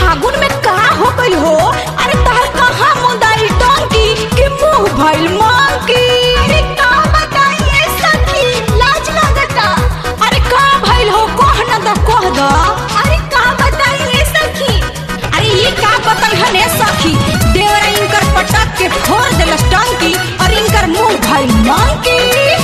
फागुन में का हो गई हो अरे तार कहाँ मुंदाई टंकी के मुंह भइल मंकी अरे का बताइए सखी लाज लगता अरे का भइल हो कह न द कह द अरे का बताइए सखी अरे ये का बताई हने सखी देवर इनकर पटक के फोड़ देलस टंकी और इनकर मुंह भइल मंकी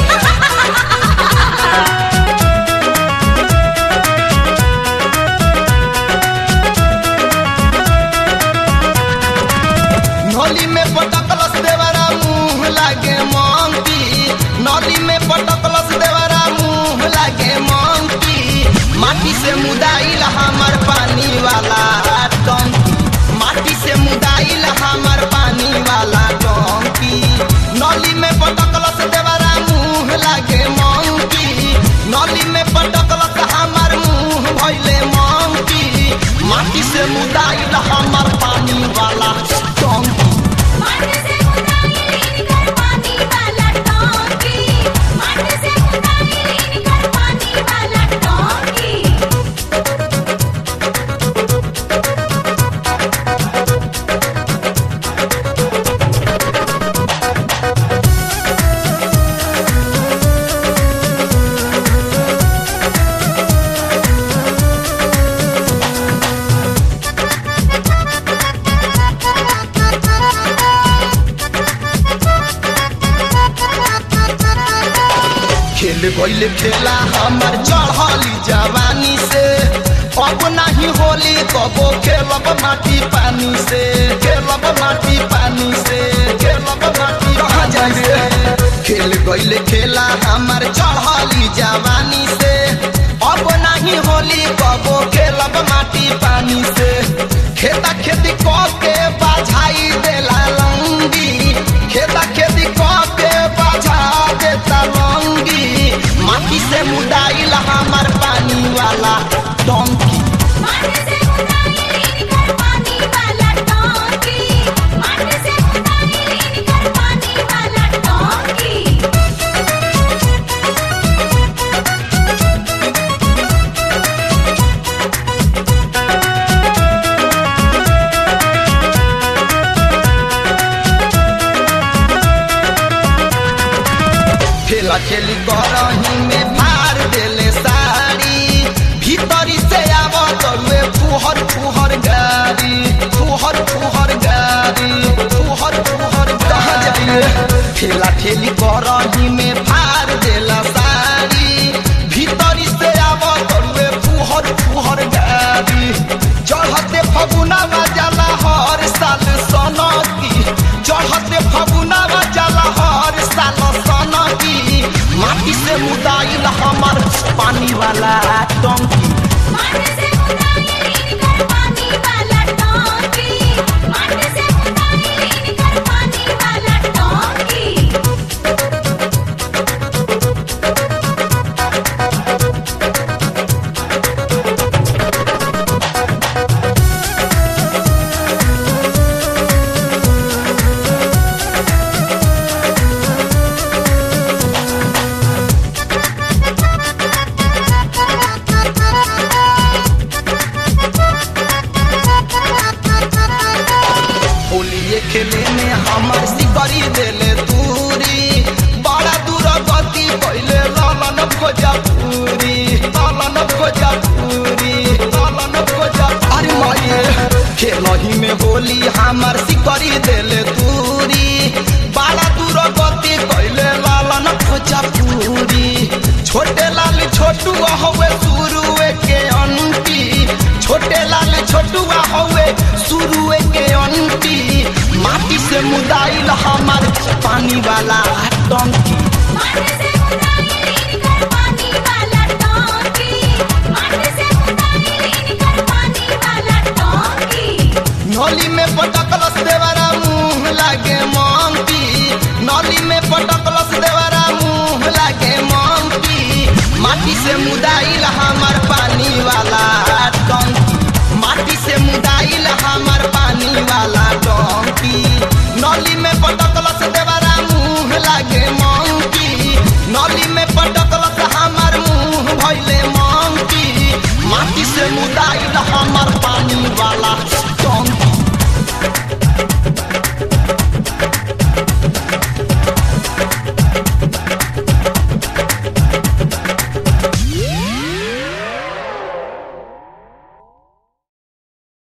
नली में पटकलस देवरा मुंह लागे मंकी नली में पटकलस देवरा मुंह लागे मंकी माटी से मुदाइल हमर पानी वाला टंकी माटी से मुदाइल हमर पानी वाला टंकी नली में पटकलस देवरा मुंह लागे मंकी नली में पटकलस हमर मुंह भइले मंकी माटी से मुदाइल हमर पानी वाला टंकी माटी से मुदाई कर पानी वाला टोंकी माटी से मुदाई कर पानी वाला टोंकी खेल गईल खेला हमर चढ़ली जवानी से अब नहीं होली कबो खेलब माटी पानी से खेलब माटी पानी से खेलब माटी कहाँ जाइए खेल गईल खेला हमर चढ़ली जवानी से अब नहीं होली कबो खेलब माटी पानी से खेता खेती क के बाझाई देला लंगी खेता खेती क के बाझा देता लंगी माटी से मुदाइल हमर पानी वाला डंकी माटी से मुदाई कर पानी वाला टोंकी माटी से मुदाई कर पानी वाला टोंकी खेला खेली करही में मार देले साड़ी भीतरी से आव तरुए फुहर फुहर गाड़ी फुहर फुहर गाड़ी फुहर फुहर कहाँ जाइए खेला खेली करही में फार देला साड़ी भीतरी से आव तरुए फुहर फुहर गाड़ी चढ़ते फगुना जाला हर साल सनकी चढ़ते फगुना जाला हर साल सनकी माटी से मुदाइल हमर पानी वाला टंकी माटी से मुदाई कर पानी वाला टोंकी माटी से मुदाई कर पानी वाला टोंकी होलिए खेले में हमर सिकरी देले दूरी बड़ा दूर गति पहले लालन भोजपुरी लालन भोजपुरी लालन भोजा अरे माये खेलही में होली हमर सिकरी देले दूरी बड़ा दूर गति पहले लालन भोजपुरी छोटे लाल छोटू हवे शुरुए के अंती छोटे लाल छोटुआ हवे शुरुए के अंती माटी से मुदाइल हमर पानी वाला टंकी माटी से मुदाई कर पानी वाला टोंकी माटी से मुदाई कर पानी वाला टोंकी नली में पटकलस देवरा मुंह लागे मंकी नली में पटकलस देवरा मुंह लागे मंकी माटी से मुदाइल हमर पानी वाला टंकी